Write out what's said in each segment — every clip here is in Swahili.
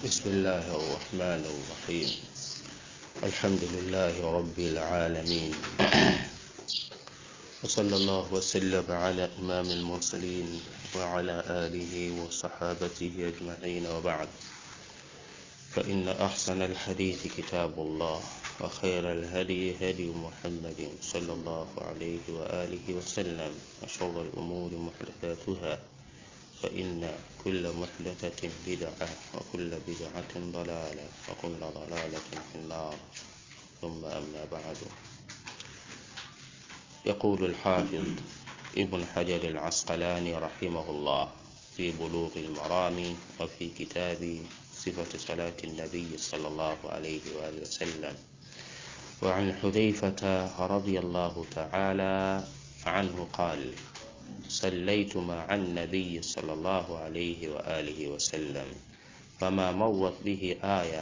بسم الله الرحمن الرحيم الحمد لله رب العالمين وصلى الله وسلم على إمام المرسلين وعلى آله وصحابته أجمعين وبعد فإن أحسن الحديث كتاب الله وخير الهدي هدي محمد صلى الله عليه وآله وسلم وشر الأمور محدثاتها فإن كل محدثة بدعة وكل بدعة ضلالة وكل ضلالة في النار ثم أما بعد يقول الحافظ ابن حجر العسقلاني رحمه الله في بلوغ المرام وفي كتاب صفة صلاة النبي صلى الله عليه وآله وسلم وعن حذيفة رضي الله تعالى عنه قال صليت مع النبي صلى الله عليه وآله وسلم فما مرت به آية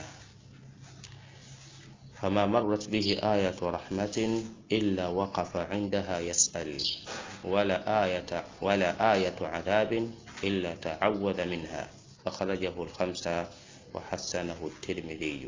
فما مرت به آية رحمة إلا وقف عندها يسأل ولا آية ولا آية عذاب إلا تعوذ منها أخرجه الخمسة وحسنه الترمذي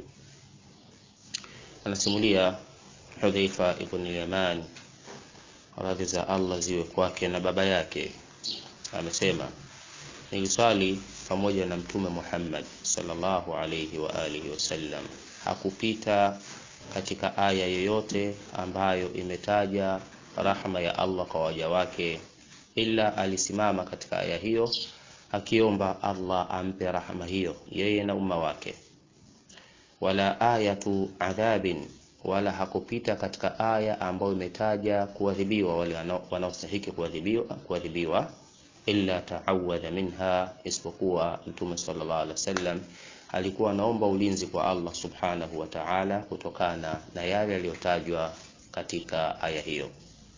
anasimulia Hudhaifa ibn al-Yaman radhi za Allah ziwe kwake na baba yake amesema niliswali pamoja na mtume Muhammad sallallahu alayhi wa alihi wasallam hakupita katika aya yoyote ambayo imetaja rahma ya Allah kwa waja wake ila alisimama katika aya hiyo akiomba Allah ampe rahma hiyo yeye na umma wake wala ayatu adhabin wala hakupita katika aya ambayo imetaja kuadhibiwa wale wanaostahiki kuadhibiwa kuadhibiwa illa ta'awadha minha isipokuwa mtume sallallahu alaihi wasallam alikuwa anaomba ulinzi kwa Allah subhanahu wa ta'ala kutokana na yale yaliyotajwa katika aya hiyo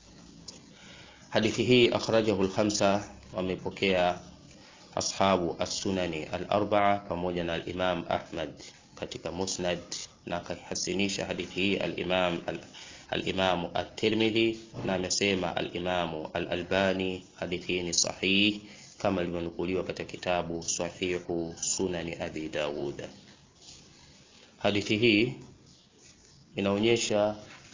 hadithi hii akhrajahu al-khamsa wamepokea ashabu as-sunani al-arba'a pamoja na al-imam Ahmad katika musnad na akahasinisha hadithi hii al-imam al-imam at-Tirmidhi na amesema al-imam al-Albani hadithi hii ni sahih kama ilivyonukuliwa katika kitabu sahihu sunani abi Dawud hadithi hii inaonyesha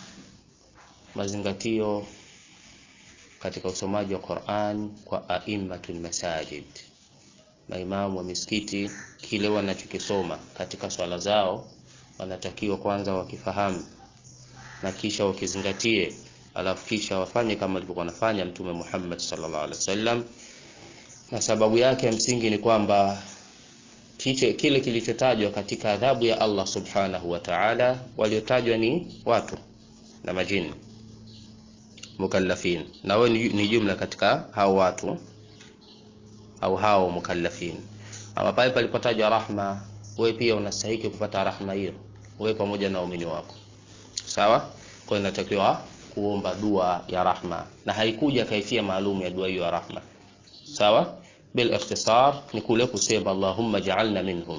mazingatio katika usomaji wa Qur'an kwa aimmatul masajid maimamu wa misikiti kile wanachokisoma katika swala zao wanatakiwa kwanza wakifahamu na kisha wakizingatie alafu kisha wafanye kama alivyokuwa anafanya mtume Muhammad sallallahu alaihi wasallam na sababu yake ya msingi ni kwamba kiche, kile kilichotajwa katika adhabu ya Allah subhanahu wa ta'ala waliotajwa ni watu na majini mukallafin na wewe ni, ni jumla katika hao watu au hao mukallafin ama pale palipotajwa rahma wewe pia unastahili kupata rahma hiyo wewe pamoja na waumini wako sawa kwa inatakiwa kuomba dua ya rahma na haikuja kaifia maalum ya dua hiyo ya rahma sawa bil ikhtisar ni kule kusema Allahumma ja'alna minhum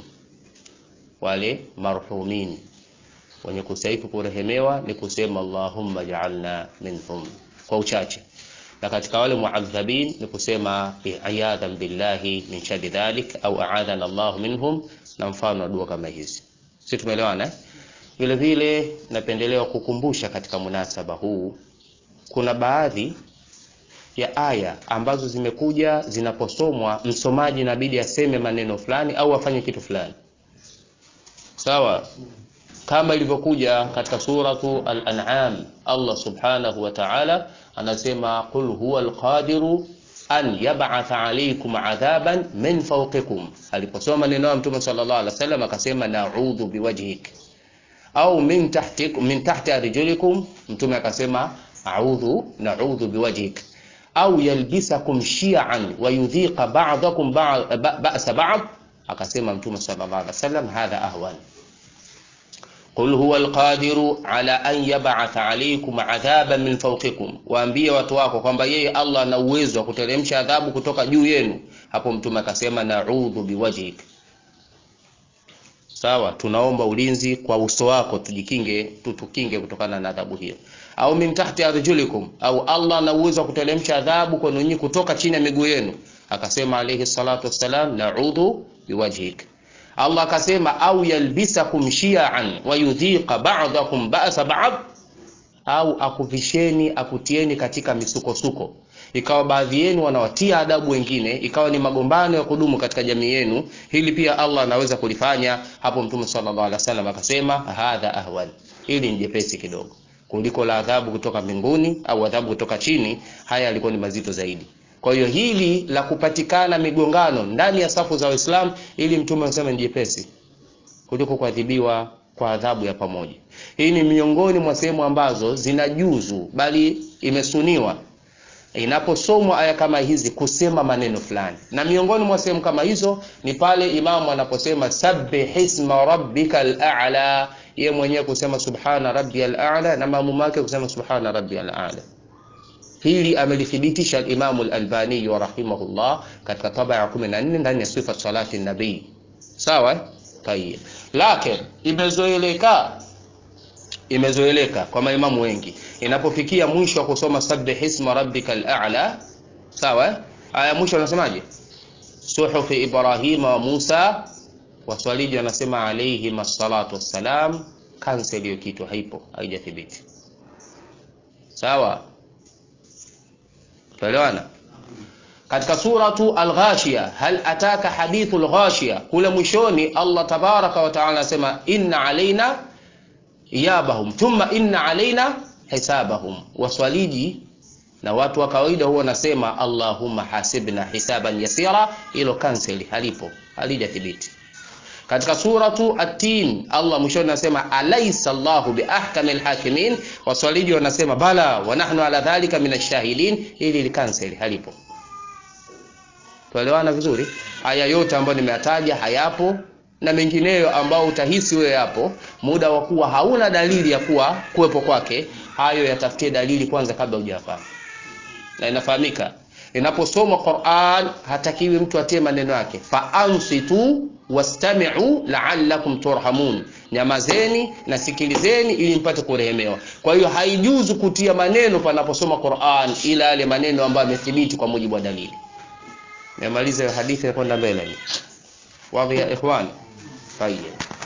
wale marhumin wenye kustahili kurehemewa ni kusema Allahumma ja'alna minhum kwa uchache na katika wale muadhabin ni kusema iyadhan billahi min shari dhalik au a'adhana Allah minhum na mfano wa dua kama hizi sisi tumeelewana vile vile napendelewa kukumbusha katika munasaba huu kuna baadhi ya aya ambazo zimekuja zinaposomwa msomaji inabidi aseme maneno fulani au afanye kitu fulani sawa kama ilivyokuja katika suratu al-an'am Allah subhanahu wa ta'ala anasema qul huwa al-qadiru an yab'atha alaykum adhaban min fawqikum aliposoma neno la mtume sallallahu alaihi wasallam akasema na'udhu biwajhik au min tahtikum min tahti arjulikum mtume akasema a'udhu na'udhu biwajhik au yalbisakum shi'an wa yudhiqa ba'dakum ba'sa ba'd akasema mtume sallallahu alaihi wasallam hadha ahwan قل هو القادر على an yab'atha alaykum adhaban min fawqikum, waambie watu wako kwamba yeye Allah ana uwezo wa kuteremsha adhabu kutoka juu yenu. Hapo mtume akasema na'udhu biwajhik, sawa, tunaomba ulinzi kwa uso wako, tujikinge, tutukinge kutokana na adhabu hiyo. Au min tahti arjulikum, au Allah ana uwezo wa kuteremsha adhabu kwenu nyinyi kutoka chini ya miguu yenu. Akasema alayhi salatu wassalam, na'udhu biwajhik Allah akasema au yalbisakum shiaan wa yudhiqa ba'dakum ba'sa ba'd, au akuvisheni akutieni katika misukosuko, ikawa baadhi yenu wanawatia adabu wengine, ikawa ni magombano ya kudumu katika jamii yenu. Hili pia Allah anaweza kulifanya. Hapo Mtume sallallahu alaihi wasallam akasema hadha ahwan, hili ni jepesi kidogo kuliko la adhabu kutoka mbinguni au adhabu kutoka chini. Haya yalikuwa ni mazito zaidi. Kwa hiyo hili la kupatikana migongano ndani ya safu za Waislamu, ili Mtume anasema ni jepesi kuliko kuadhibiwa kwa adhabu ya pamoja. Hii ni miongoni mwa sehemu ambazo zinajuzu, bali imesuniwa inaposomwa aya kama hizi kusema maneno fulani, na miongoni mwa sehemu kama hizo ni pale imamu anaposema sabbih isma rabbikal a'la, yeye mwenyewe kusema subhana rabbiyal a'la na maamumu wake kusema subhana rabbiyal a'la. Hili amelithibitisha al-Imamu al-Albani rahimahullah katika taba ya 14 ndani ya sifa salati nabii. Sawa? Tayeb. Lakini imezoeleka imezoeleka kwa maimamu wengi inapofikia mwisho wa kusoma sabbih isma rabbikal a'la, sawa? Aya mwisho anasemaje? Suhufi Ibrahima wa Musa, waswaliji wanasema alayhim assalatu wassalam. Cancel hiyo kitu, haipo, haijathibiti. Sawa, tuelewana? Katika suratu Al-Ghashiya, hal ataka hadithu al-Ghashiya, kule mwishoni Allah tabaraka wa taala anasema inna alaina iyabahum thumma inna alaina hisabahum. Waswaliji na watu wa kawaida huwa wanasema allahumma hasibna hisaban yasira, hilo cancel, halipo, halijathibiti. Katika suratu At-Tin Allah mwishoni anasema alaysa Allahu biahkamil hakimin, waswaliji wanasema bala wa nahnu ala dhalika minash shahidin, hili li cancel, halipo. Tuelewana vizuri? Haya yote ambayo nimeyataja hayapo na mengineyo ambao utahisi wewe yapo, muda wa kuwa hauna dalili ya kuwa kuwepo kwake, hayo yatafutie dalili kwanza kabla hujafanya. Na inafahamika inaposoma Qur'an, hatakiwi mtu atie maneno yake, fa ansitu wastami'u la'allakum turhamun, nyamazeni na sikilizeni ili mpate kurehemewa. Kwa hiyo haijuzu kutia maneno panaposoma Qur'an, ila yale maneno ambayo yamethibiti kwa mujibu wa dalili. Nimaliza hadithi kwenda mbele ni wadhi ya ikhwani. Tayyib.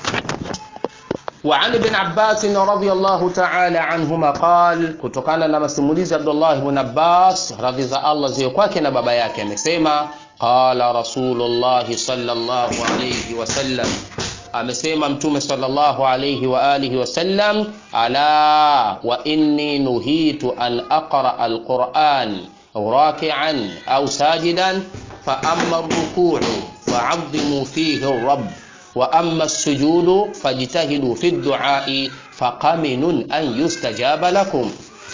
وعن ابن عباس رضي الله تعالى عنهما قال, kutokana na masimulizi ya Abdullah ibn Abbas radhi za Allah ziwe kwake na baba yake, amesema qala Rasulullah sallallahu alayhi wasallam, amesema Mtume sallallahu alayhi wa alihi wasallam, ala wa inni nuhitu an aqra alquran raki'an au sajidan fa amma ar-ruku'u fa'azzimu fihi ar-rabb wa amma as-sujudu fajtahidu fi ad-du'a'i faqaminun an yustajaba lakum.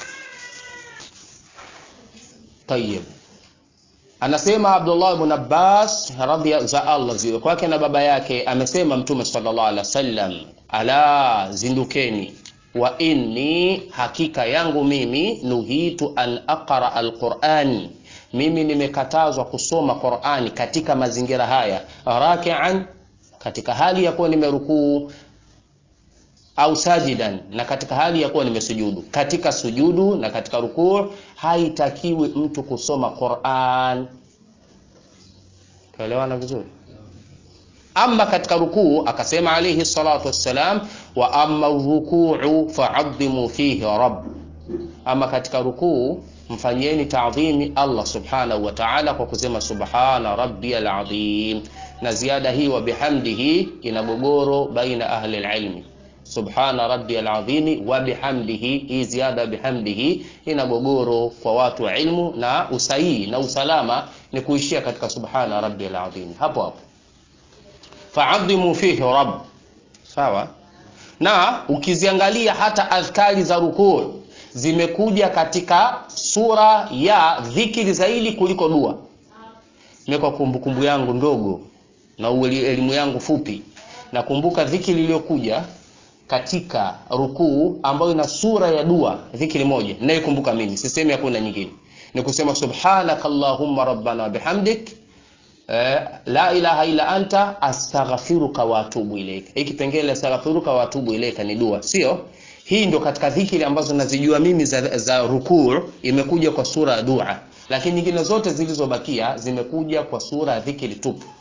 Tayyib, anasema Abdullah ibn Abbas radhiya za Allah ziwe kwake na baba yake, amesema Mtume sallallahu alaihi wasallam, ala zindukeni, wa inni, hakika yangu mimi, nuhitu an aqra al-Qur'an, mimi nimekatazwa kusoma Qur'ani katika mazingira haya, raki'an katika hali ya kuwa nimerukuu au sajidan, na katika hali ya kuwa nimesujudu. Katika sujudu na katika rukuu haitakiwi mtu kusoma Qur'an. Tuelewana vizuri? Ama katika rukuu akasema alayhi salatu wassalam, wa amma rukuu fa'adhimu fihi rabb, ama katika rukuu mfanyieni taadhimi Allah subhanahu wa ta'ala kwa kusema subhana rabbiyal azim na ziada hii wa bihamdihi ina gogoro baina ahli alilmi. Subhana rabbiyal azimi wa bihamdihi, hii ziada bihamdihi ina gogoro kwa watu wa ilmu, na usahihi na usalama ni kuishia katika subhana rabbiyal azim hapo hapo. Fa'adhimu fihi rabb, sawa. Na ukiziangalia hata adhkari za rukuu zimekuja katika sura ya dhikri zaidi kuliko dua. Mimi kwa kumbukumbu yangu ndogo na elimu yangu fupi, nakumbuka dhikri iliyokuja katika rukuu ambayo ina sura ya dua, dhikri moja ninayokumbuka mimi, sisemi hakuna nyingine, ni kusema subhanaka allahumma rabbana wa bihamdik eh, la ilaha illa anta astaghfiruka wa atubu ilaika. Hiki kipengele astaghfiruka wa atubu ilaika ni dua, sio? Hii ndo katika dhikri ambazo nazijua mimi za, za rukuu imekuja kwa sura ya dua, lakini nyingine zote zilizobakia zimekuja kwa sura ya dhikri tupu.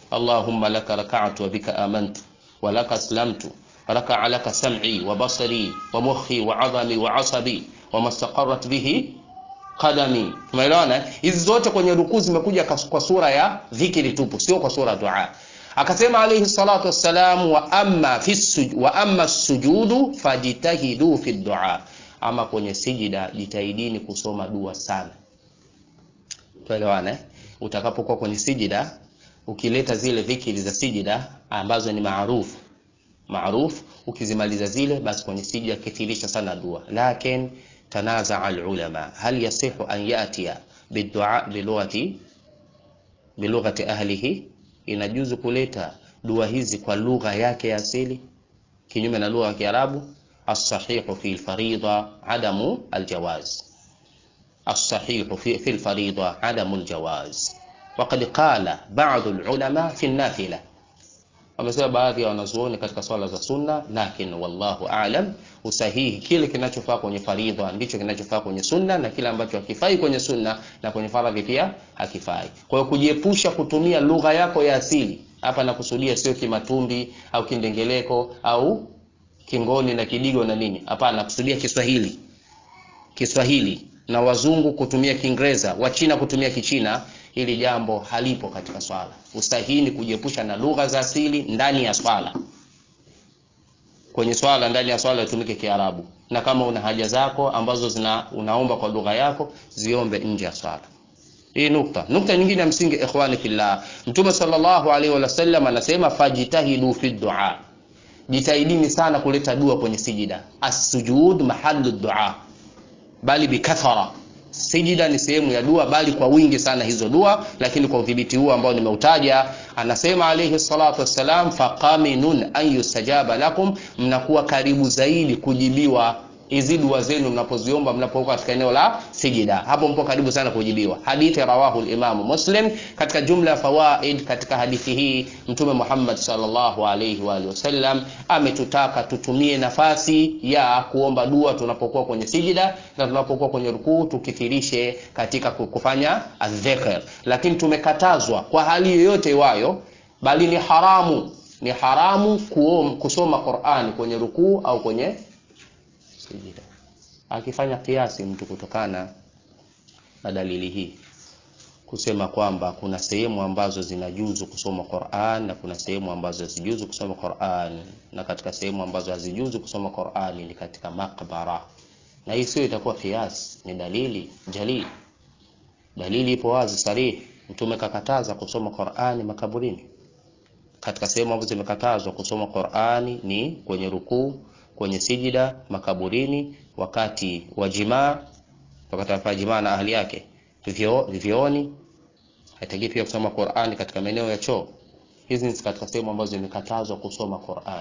allahumma laka raka'tu wa bika amantu wa laka aslamtu raka'a laka sam'i wa basari wa mukhi wa 'adhami wa 'asabi wa mastaqarrat bihi qadami tumeelewana hizi zote kwenye rukuu zimekuja kwa sura ya dhikri tupu sio kwa sura dua akasema alayhi salatu wassalam wa amma fi suj wa amma sujudu fajitahidu fi dua ama kwenye sijida jitahidini kusoma dua sana tuelewane eh? utakapokuwa kwenye sijida ukileta zile dhikri za sijida ambazo ni maarufu maarufu ukizimaliza zile basi kwenye sijida kithirisha sana dua lakin تنازع العلماء هل يصح أن يأتي بالدعاء بلغة بلغة أهله inajuzu kuleta dua hizi kwa lugha yake ya asili kinyume na lugha ya Kiarabu as-sahihu fi al-farida adamu al-jawaz as-sahihu fi fi al-farida adamu al-jawaz وقد قال بعض العلماء في النافلة wamesema baadhi ya wanazuoni katika swala za sunna lakin wallahu aalam usahihi kile kinachofaa kwenye faridha ndicho kinachofaa kwenye sunna na kile ambacho hakifai kwenye sunna na kwenye faradhi pia hakifai kwa hiyo kujiepusha kutumia lugha yako ya asili hapa nakusudia sio kimatumbi au kindengeleko au kingoni na kidigo na nini hapana nakusudia kiswahili kiswahili na wazungu kutumia kiingereza wachina kutumia kichina hili jambo halipo katika swala usahihi ni kujiepusha na lugha za asili ndani ya swala kwenye swala ndani ya swala itumike kiarabu na kama una haja zako ambazo zina unaomba kwa lugha yako ziombe nje ya swala hii nukta nukta nyingine ya msingi ikhwani fillah mtume sallallahu alaihi wasallam anasema fajitahidu fi dua jitahidini sana kuleta dua kwenye sijida as-sujud mahallu dua bali bikathara sijida ni sehemu ya dua bali kwa wingi sana hizo dua lakini kwa udhibiti huu ambao nimeutaja anasema alayhi salatu wassalam faqaminun an yustajaba lakum mnakuwa karibu zaidi kujibiwa hizi dua zenu mnapoziomba mnapokuwa katika eneo la sijida hapo mpo karibu sana kujibiwa hadithi rawahu al-Imam Muslim katika jumla ya fawaid katika hadithi hii mtume Muhammad sallallahu alayhi wa alihi wasallam ametutaka tutumie nafasi ya kuomba dua tunapokuwa kwenye sijida na tunapokuwa kwenye rukuu tukithirishe katika kufanya adh-dhikr lakini tumekatazwa kwa hali yoyote iwayo bali ni haramu ni haramu kuom, kusoma Qur'ani kwenye rukuu au kwenye sijida akifanya kiasi mtu kutokana na dalili hii kusema kwamba kuna sehemu ambazo zinajuzu kusoma Qur'an na kuna sehemu ambazo hazijuzu kusoma Qur'an na katika sehemu ambazo hazijuzu kusoma Qur'an ni katika makbara na hii sio itakuwa kiasi ni dalili jalili dalili ipo wazi sarih mtume kakataza kusoma Qur'ani makaburini katika sehemu ambazo zimekatazwa kusoma Qur'ani ni kwenye rukuu kwenye sijida makaburini wakati wa jimaa wakati wa jimaa na ahli yake vyo vioni haitaki pia kusoma Qur'ani katika maeneo ya choo hizi ni katika sehemu ambazo zimekatazwa kusoma Qur'an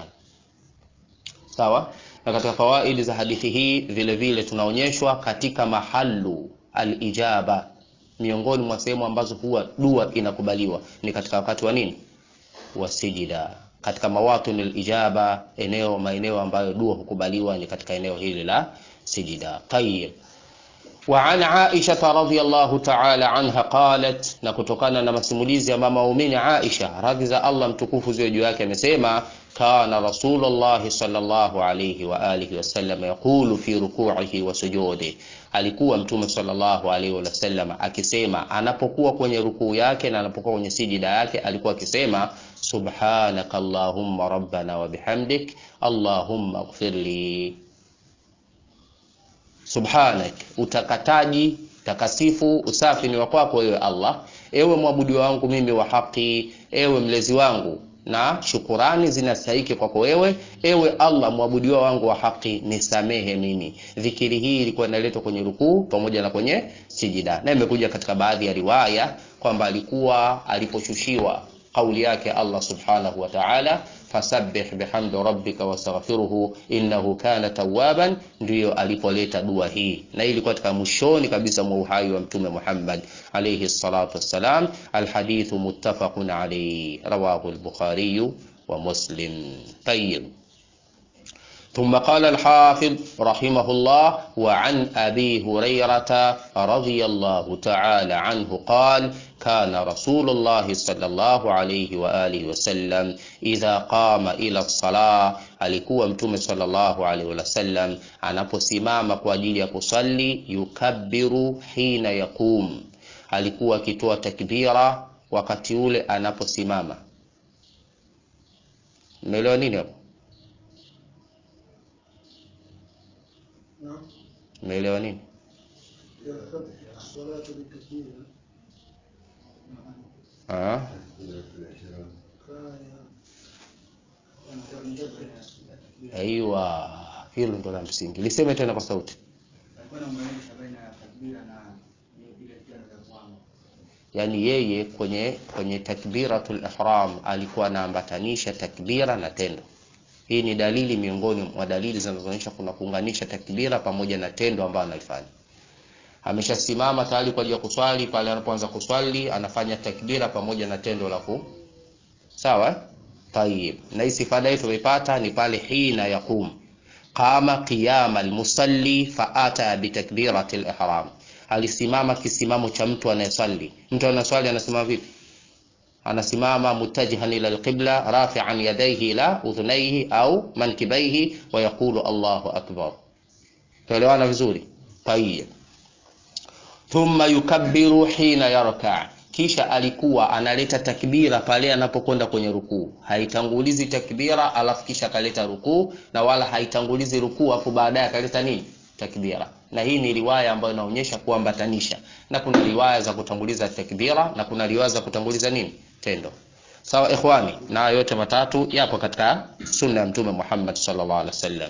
sawa na katika fawaidi za hadithi hii vile vile tunaonyeshwa katika mahalu alijaba miongoni mwa sehemu ambazo huwa dua inakubaliwa ni katika wakati wa nini wa sijida katika mawatun alijaba eneo maeneo ambayo dua hukubaliwa ni katika eneo hili la sijida tayyib وعن عائشة رضي الله تعالى عنها قالت na kutokana na masimulizi ya mama muumini Aisha radhi za Allah mtukufu ziwe juu yake amesema kana rasulullah sallallahu alayhi wa alihi wasallam yaqulu fi ruku'ihi wa sujudi alikuwa mtume sallallahu alayhi wasallam akisema anapokuwa kwenye rukuu yake na anapokuwa kwenye sijida yake alikuwa akisema subhanaka allahumma rabbana wa bihamdik allahumma ighfirli subhanak utakataji takasifu usafi ni wa kwako wewe Allah ewe mwabudu wangu mimi wa haki ewe mlezi wangu na shukurani zinastahiki kwako wewe ewe Allah mwabudiwa wangu wa haki nisamehe mimi dhikiri hii ilikuwa inaletwa kwenye rukuu pamoja na kwenye sijida na imekuja katika baadhi ya riwaya kwamba alikuwa aliposhushiwa kauli yake Allah subhanahu wa ta'ala fasabbih bihamdi rabbika wastaghfiruhu innahu kana tawwaban ndiyo alipoleta dua hii na hii ilikuwa katika mwishoni kabisa mwa uhai wa mtume Muhammad alayhi salatu wassalam alhadithu muttafaqun alayhi rawahu al-bukhari wa muslim tayyib ثم قال الحافظ رحمه الله وعن أبي هريرة رضي الله تعالى عنه قال kana rasulullahi sallallahu alayhi wa alihi wasallam idha qama ila salah, alikuwa mtume sallallahu alayhi wasallam anaposimama kwa ajili ya kusali, yukabbiru hina yaqum, alikuwa akitoa takbira wakati ule anaposimama. Umeelewa nini hapo? Umeelewa nini? Ah, aiwa, hilo ndo la msingi. Liseme tena kwa sauti. Yaani yeye kwenye kwenye takbiratul ihram alikuwa anaambatanisha takbira na tendo. Hii ni dalili miongoni mwa dalili zinazoonyesha kuna kuunganisha takbira pamoja na tendo ambalo analifanya. Ameshasimama tayari kwa ajili ya kuswali, pale anapoanza kuswali anafanya takbira pamoja na tendo la ku sawa. Tayib, na istifada hii tumeipata ni pale hina yaqum qama qiyama almusalli fa ata bitakbirati ihram, alisimama kisimamo cha mtu anayeswali. Mtu anaswali anasimama vipi? anasimama mutajihan ila alqibla rafi'an yadayhi ila udhunayhi au mankibaihi wa yaqulu Allahu akbar. Tuelewana vizuri? Tayyib. Thumma yukabbiru hina yarka, kisha alikuwa analeta takbira pale anapokwenda kwenye rukuu. Haitangulizi takbira alafu kisha akaleta rukuu, na wala haitangulizi rukuu afu baadaye akaleta nini? Takbira. Na hii ni riwaya ambayo inaonyesha kuambatanisha, na kuna riwaya za kutanguliza takbira na kuna riwaya za kutanguliza nini? Tendo. Sawa ikhwani, na yote matatu yapo katika sunna ya Mtume Muhammad sallallahu alaihi wasallam.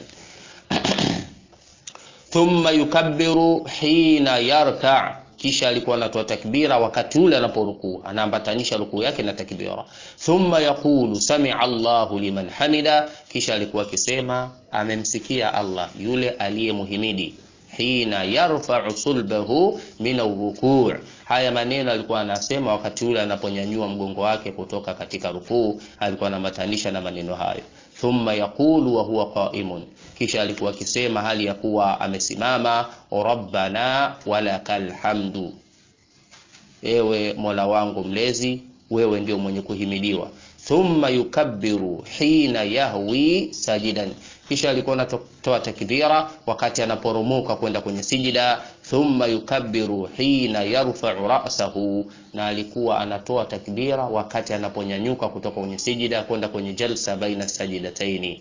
Thumma yukabbiru hina yarka, kisha alikuwa anatoa takbira wakati ule anaporukuu, anaambatanisha rukuu yake na takbira. Thumma yaqulu samia Allahu liman hamida, kisha alikuwa akisema amemsikia Allah yule aliyemuhimidi hina yarfa'u sulbahu min arrukuu. Haya maneno alikuwa anasema wakati ule anaponyanyua mgongo wake kutoka katika rukuu, alikuwa anamatanisha na maneno hayo. Thumma yaqulu wa huwa qa'imun, kisha alikuwa akisema hali ya kuwa amesimama, rabbana walakal hamdu, ewe mola wangu mlezi, wewe ndio mwenye kuhimidiwa. Thumma yukabbiru hina yahwi sajidan kisha alikuwa anatoa takbira wakati anaporomoka kwenda kwenye sijida. Thumma yukabbiru hina yarfa'u ra'sahu, na alikuwa anatoa takbira wakati anaponyanyuka kutoka kwenye sijida kwenda kwenye jalsa baina sajidataini.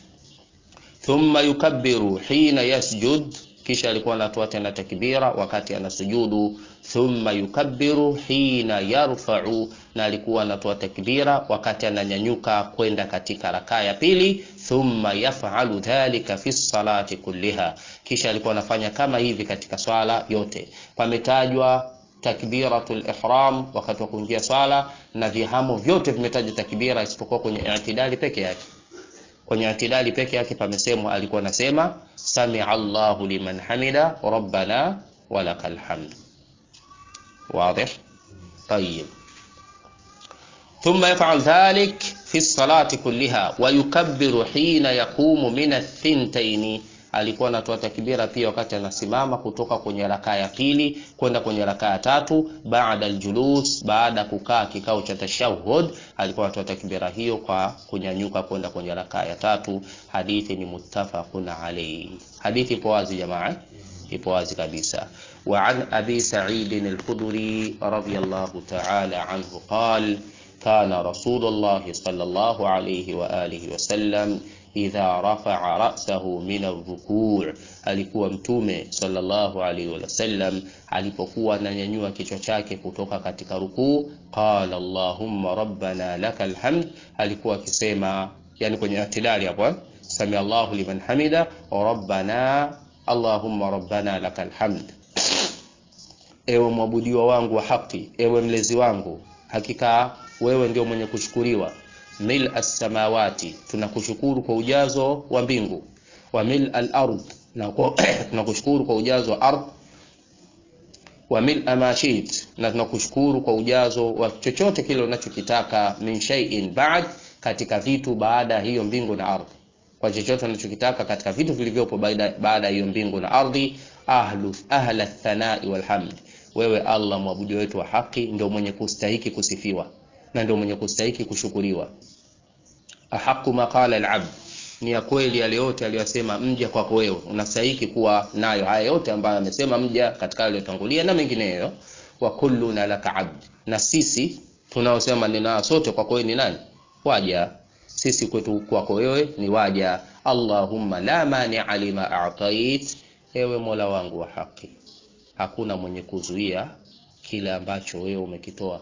Thumma yukabbiru hina yasjud, kisha alikuwa anatoa tena takbira wakati anasujudu. Thumma yukabbiru hina yarfa'u, na alikuwa anatoa takbira wakati ananyanyuka kwenda katika rakaa ya pili. Thumma yaf'alu dhalika fi salati kulliha, kisha alikuwa anafanya kama hivi katika swala yote. Pametajwa takbiratul ihram wakati wa kuingia swala na vihamo vyote vimetajwa takbira isipokuwa kwenye i'tidali peke yake. Kwenye i'tidali peke yake pamesemwa, alikuwa anasema samia Allahu liman hamida rabbana walakal hamd. Wazi? Tayyib. Thumma yaf'al dhalik fi salati kulliha wa yukabbiru hina yaqumu min ath-thintaini, alikuwa anatoa takbira pia wakati anasimama kutoka kwenye rakaa ya pili kwenda kwenye rakaa ya tatu. Baada aljulus, baada ya kukaa kikao cha tashahhud, alikuwa anatoa takbira hiyo kwa kunyanyuka kwenda kwenye rakaa ya tatu. Hadithi ni muttafaqun alayhi. Hadithi ipo wazi jamaa, ipo wazi kabisa. Wa an abi sa'id al-khudri radiyallahu ta'ala anhu qala kana rasulullahi sallallahu alayhi wa alihi wasallam idha rafa'a ra'sahu min ar-ruku', alikuwa mtume sallallahu alayhi wasallam alipokuwa ananyanyua kichwa chake kutoka katika rukuu, qala allahumma rabbana lakal hamd, alikuwa akisema yani kwenye atidali hapo, sami Allahu liman hamida wa rabbana allahumma rabbana lakal hamd, ewe mwabudiwa wangu wa haki, ewe mlezi wangu, hakika wewe ndio mwenye kushukuriwa. Mil as-samawati, tunakushukuru kwa ujazo wa mbingu. Wa mil al-ard, na tunakushukuru kwa ujazo wa ardh. Wa mil amashit, na tunakushukuru kwa ujazo wa chochote kile unachokitaka. Min shay'in ba'd, katika vitu baada ya hiyo mbingu na ardhi, kwa chochote unachokitaka katika vitu vilivyopo baada ya hiyo mbingu na ardhi. Ahlu ahla thanai wal hamd wewe Allah mwabudu wetu wa haki ndio mwenye kustahiki kusifiwa na ndio mwenye kustahiki kushukuriwa ahaqu ma qala al-abd ni ya kweli yale yote aliyosema mja kwako wewe unastahiki kuwa nayo haya yote ambayo amesema mja katika aliyotangulia na mengineyo wa kulluna laka abd na sisi tunaosema maneno haya sote kwako wewe ni nani waja sisi kwetu kwako wewe ni waja allahumma la mania lima a'tait ewe mola wangu wa haki hakuna mwenye kuzuia kile ambacho wewe umekitoa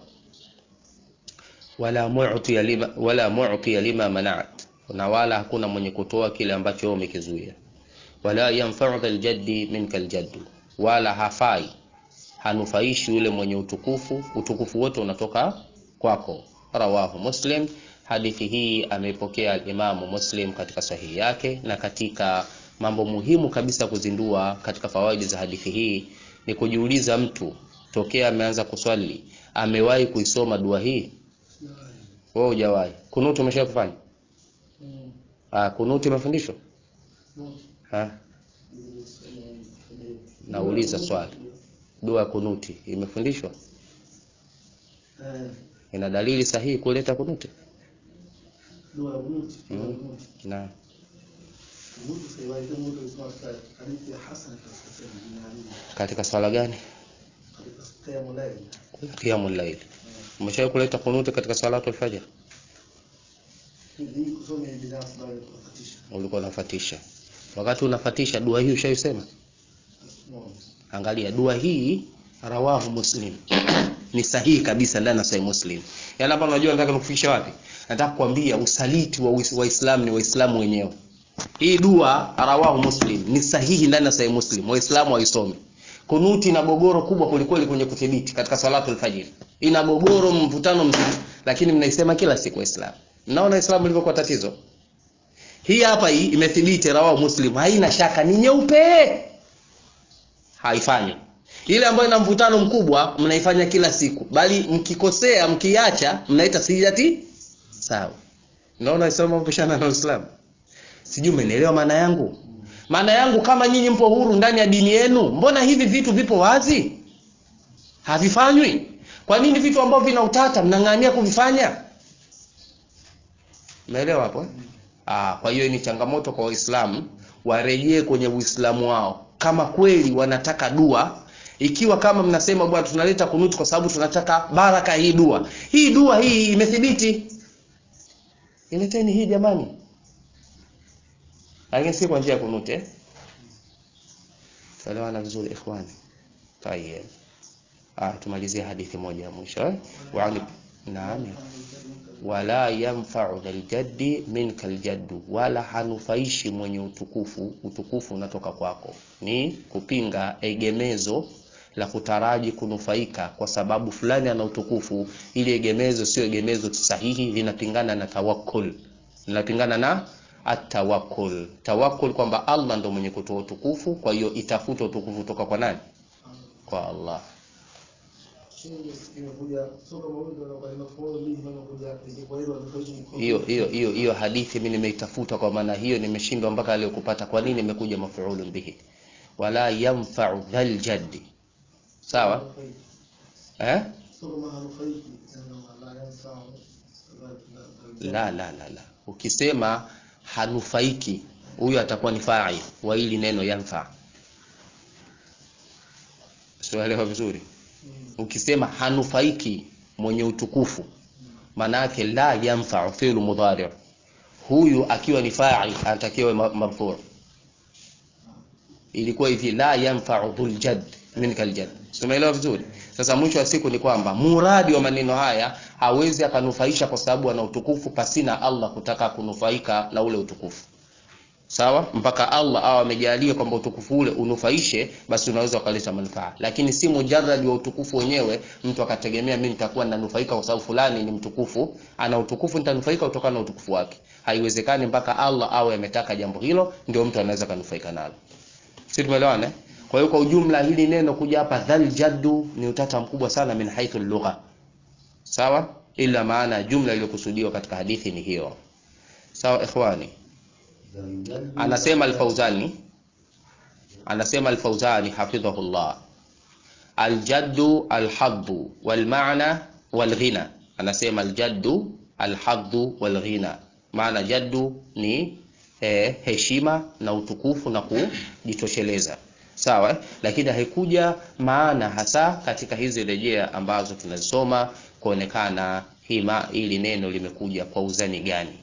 wala mu'ti lima wala mu'ti lima mana'at na wala hakuna mwenye kutoa kile ambacho wewe umekizuia wala yanfa'u dhal jaddi minka aljaddu wala hafai hanufaishi yule mwenye utukufu utukufu wote unatoka kwako rawahu muslim hadithi hii ameipokea imamu muslim katika sahihi yake na katika mambo muhimu kabisa kuzindua katika fawaidi za hadithi hii ni kujiuliza mtu tokea ameanza kuswali amewahi kuisoma dua hii wewe hujawahi kunuti umesha kufanya ah kunuti umefundishwa ha nauliza swali dua ya kunuti imefundishwa ina dalili sahihi kuleta kunuti dua ya kunuti Mm. na kunuti saiwahi kama mtu alisema katika hadithi ya Hasan katika sehemu nyingine katika swala gani katika qiyamul layl qiyamul layl umeshawahi kuleta kunuti katika salatu al-fajr hii kusoma hii binafsi bali kufatisha ulikuwa unafatisha wakati unafatisha dua hii ushaisema angalia dua hii rawahu muslim ni sahihi kabisa ndani ya sahih muslim yaani hapa unajua nataka nikufikisha wapi nataka kukwambia usaliti wa Uis- waislamu ni waislamu wenyewe hii dua rawahu muslim ni sahihi ndani ya sahih muslim waislamu waisome kunuti ina gogoro kubwa kulikweli kwenye kudhibiti katika salatu alfajiri ina gogoro mvutano mzito lakini mnaisema kila siku waislamu mnaona islamu ilivyokuwa tatizo hii hapa hii imethibiti rawahu muslim haina shaka ni nyeupe haifanyi ile ambayo ina mvutano mkubwa mnaifanya kila siku bali mkikosea mkiacha mnaita sijati sawa naona isoma mpishana na Uislamu sijui umenielewa maana yangu maana yangu kama nyinyi mpo huru ndani ya dini yenu mbona hivi vitu vipo wazi havifanywi kwa nini vitu ambavyo vina utata mnang'ania kuvifanya umeelewa hapo eh? Ah, kwa hiyo ni changamoto kwa Waislamu warejee kwenye Uislamu wao kama kweli wanataka dua ikiwa kama mnasema bwana tunaleta kunuti kwa sababu tunataka baraka hii dua hii dua hii imethibiti ileteni hii jamani lakini si kwa njia ya kunuti eh? tuelewana vizuri ikhwani tayeb ah tumalizie hadithi moja ya mwisho eh? wa naam wala yanfa'u dhal jaddi minka aljaddu, wala hanufaishi mwenye utukufu. Utukufu unatoka kwako, ni kupinga egemezo la kutaraji kunufaika kwa sababu fulani ana utukufu. Ili egemezo sio egemezo sahihi, linapingana na tawakkul, linapingana na atawakkul. Tawakkul kwamba Allah ndo mwenye kutoa utukufu, kwa hiyo itafuta utukufu kutoka kwa nani? Kwa Allah. imekuja sio kama huyu ndo anakuwa inafaulu mimi nimekuja kwa hilo ndio hiyo hiyo hiyo hiyo hadithi mimi nimeitafuta kwa maana hiyo nimeshindwa mpaka leo kupata kwa nini imekuja mafuulun bihi wala yanfa'u dhal jaddi sawa eh sio kama hanufaiki na la yanfa'u la la la la ukisema hanufaiki huyo atakuwa ni fa'il wa hili neno yanfa sielewa vizuri ukisema hanufaiki mwenye utukufu maana yake la yanfa'u fi'lu mudhari huyu akiwa ni fa'il anatakiwa ma- marfu' ilikuwa hivi la yanfa'u dhul jadd minka aljadd tumeelewa vizuri sasa mwisho wa siku ni kwamba muradi wa maneno haya hawezi akanufaisha kwa sababu ana utukufu pasina Allah kutaka kunufaika na ule utukufu sawa mpaka Allah awe amejalia kwamba utukufu ule unufaishe basi unaweza ukaleta manufaa lakini si mujarrad wa utukufu wenyewe mtu akategemea mimi nitakuwa nanufaika kwa sababu fulani ni mtukufu ana utukufu nitanufaika kutokana na utukufu wake haiwezekani mpaka Allah awe ametaka jambo hilo ndio mtu anaweza kanufaika nalo si tumeelewana eh? kwa hiyo kwa ujumla hili neno kuja hapa dhal jaddu ni utata mkubwa sana min haithu lugha sawa ila maana jumla iliyokusudiwa katika hadithi ni hiyo sawa ikhwani anasema al-Fauzani anasema al-Fauzani hafidhahullah aljaddu alhaddu walmaana walghina anasema aljaddu alhaddu walghina maana jaddu ni eh, heshima na utukufu na kujitosheleza sawa eh? lakini haikuja maana hasa katika hizi rejea ambazo tunazisoma kuonekana hima ili neno limekuja kwa uzani gani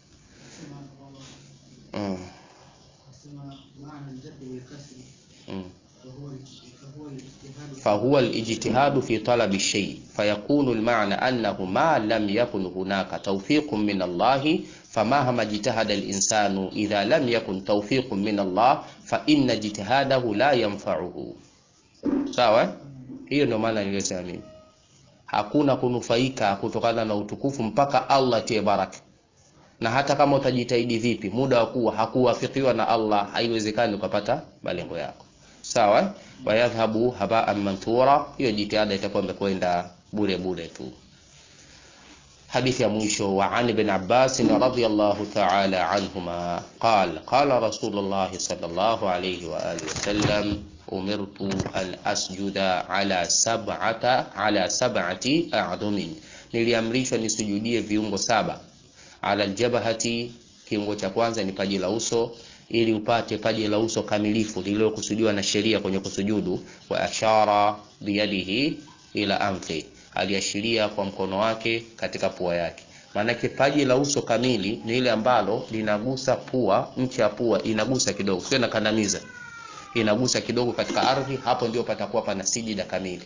mm. nasema maana aljaddu bilkasri Mm. فهو فهو الاجتهاد فهو الاجتهاد في طلب الشيء فيكون المعنى أنه ما لم يكن هناك توفيق من الله فمهما اجتهد الإنسان إذا لم يكن توفيق من الله فإن اجتهاده لا ينفعه sawa hiyo ndio maana niliyosema mimi hakuna kunufaika kutokana na utukufu mpaka Allah tie baraka na hata kama utajitahidi vipi muda wa kuwa hakuwafikiwa na Allah haiwezekani ukapata malengo yako sawa wayadhhabu habaan manthura hiyo jitihada itakuwa imekwenda bure bure tu hadithi ya mwisho wa an ibn Abbas radhiyallahu ta'ala anhuma qala qala rasulullah sallallahu alayhi wa alihi wasallam umirtu an asjuda ala sab'ata ala sab'ati a'dumin niliamrishwa nisujudie viungo saba ala aljabhati kiungo cha kwanza ni paji la uso ili upate paji la uso kamilifu lililokusudiwa na sheria kwenye kusujudu wa ashara biyadihi ila anfi aliashiria kwa mkono wake katika pua yake maanake paji la uso kamili ni ile ambalo linagusa pua nchi ya pua inagusa kidogo sio inakandamiza inagusa kidogo katika ardhi hapo ndio patakuwa pana sijida kamili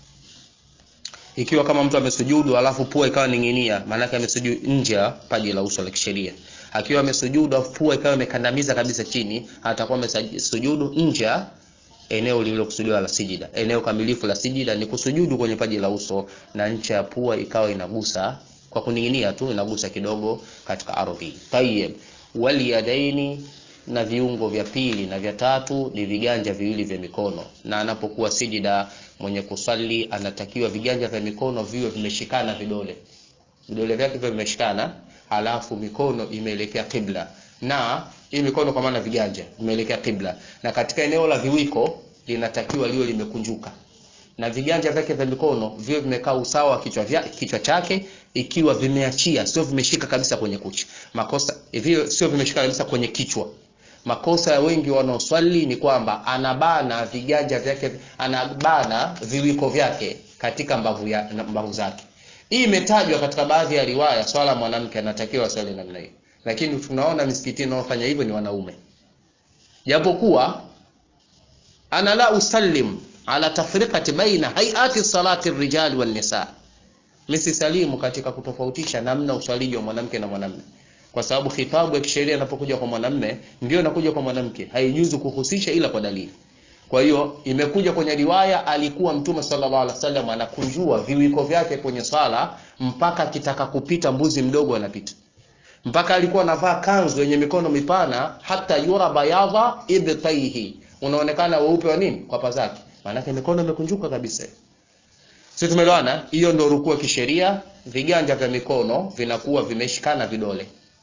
ikiwa kama mtu amesujudu alafu pua ikawa ning'inia maanake amesujudu nje ya paji la uso la kisheria akiwa amesujudu alafu pua ikawa imekandamiza kabisa chini atakuwa amesujudu nje ya eneo lililokusudiwa la sijida eneo kamilifu la sijida ni kusujudu kwenye paji la uso na ncha ya pua ikawa inagusa kwa kuning'inia tu inagusa kidogo katika ardhi tayeb waliyadaini na viungo vya pili na vya tatu ni viganja viwili vya mikono na anapokuwa sijida mwenye kusali anatakiwa viganja vya mikono viwe vimeshikana vidole vidole vyake viwe vimeshikana halafu mikono imeelekea kibla na hii mikono kwa maana viganja vimeelekea kibla na katika eneo la viwiko linatakiwa liwe limekunjuka na viganja vyake vya mikono viwe vimekaa usawa wa kichwa, vya, kichwa chake ikiwa vimeachia sio vimeshika kabisa kwenye kucha makosa hivyo sio vimeshika kabisa kwenye kichwa makosa ya wengi wanaoswali ni kwamba anabana viganja vyake anabana viwiko vyake katika mbavu, ya, mbavu zake hii imetajwa katika baadhi ya riwaya swala mwanamke anatakiwa aswali namna hiyo lakini tunaona misikitini wanaofanya hivyo ni wanaume japokuwa ana la usallim ala tafriqati baina hayati salati rijali wan nisa misisalimu katika kutofautisha namna uswaliji wa mwanamke na mwanamume kwa sababu khitabu ya kisheria inapokuja kwa mwanamume ndio inakuja kwa mwanamke haijuzu kuhusisha ila kwa dalili kwa hiyo imekuja kwenye riwaya alikuwa mtume sallallahu alaihi wasallam anakunjua viwiko vyake kwenye swala mpaka akitaka kupita mbuzi mdogo anapita mpaka alikuwa anavaa kanzu yenye mikono mipana hata yura bayadha ibtaihi unaonekana weupe wa nini kwa pazake maanake mikono imekunjuka kabisa si tumeelewana hiyo ndio rukuu kisheria viganja vya mikono vinakuwa vimeshikana vidole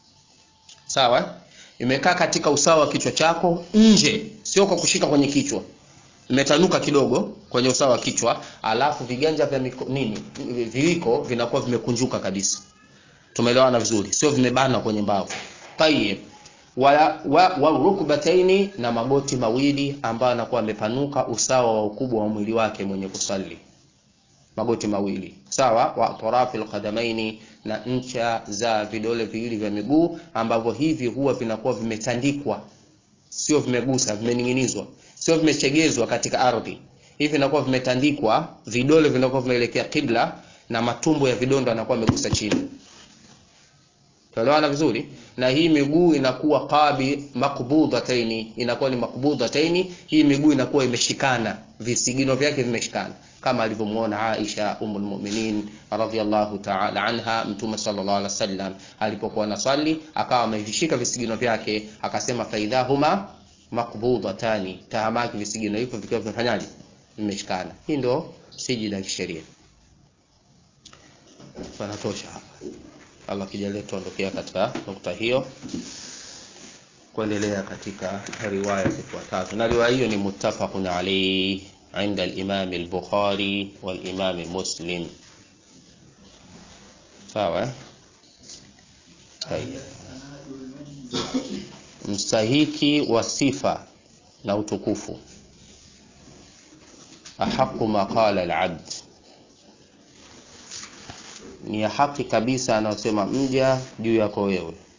sawa imekaa katika usawa wa kichwa chako nje sio kwa kushika kwenye kichwa imetanuka kidogo kwenye usawa wa kichwa alafu viganja vya miko, nini viwiko vinakuwa vimekunjuka kabisa tumeelewana vizuri sio vimebana kwenye mbavu tayeb wa, wa, wa rukbataini na magoti mawili ambayo anakuwa amepanuka usawa wa ukubwa wa mwili wake mwenye kusali magoti mawili sawa wa tarafi alqadamaini na ncha za vidole viwili vya miguu ambavyo hivi huwa vinakuwa vimetandikwa sio vimegusa vimening'inizwa sio vimechegezwa katika ardhi hivi vinakuwa vimetandikwa vidole vinakuwa vimeelekea kibla na matumbo ya vidonda yanakuwa yamegusa chini tuelewana vizuri na hii miguu inakuwa qabi makbudhataini inakuwa ni makbudhataini hii miguu inakuwa imeshikana visigino vyake vimeshikana kama alivyomuona Aisha umul mu'minin radhiyallahu ta'ala anha mtume sallallahu alaihi wasallam alipokuwa anaswali akawa amevishika visigino vyake akasema faidhahuma makbudhatani tahamaki visigino hivyo vikiwa vimefanyaje vimeshikana hii ndo sijida kisheria panatosha hapa Allah kijalia tuondokea katika nukta hiyo kuendelea katika riwaya zifuatazo na riwaya hiyo ni muttafaqun alayhi عند الإمام البخاري والإمام مسلم sawa طيب mstahiki wa sifa na utukufu ahaqu ma qala alabd ni ya haki kabisa anayosema mja juu yako wewe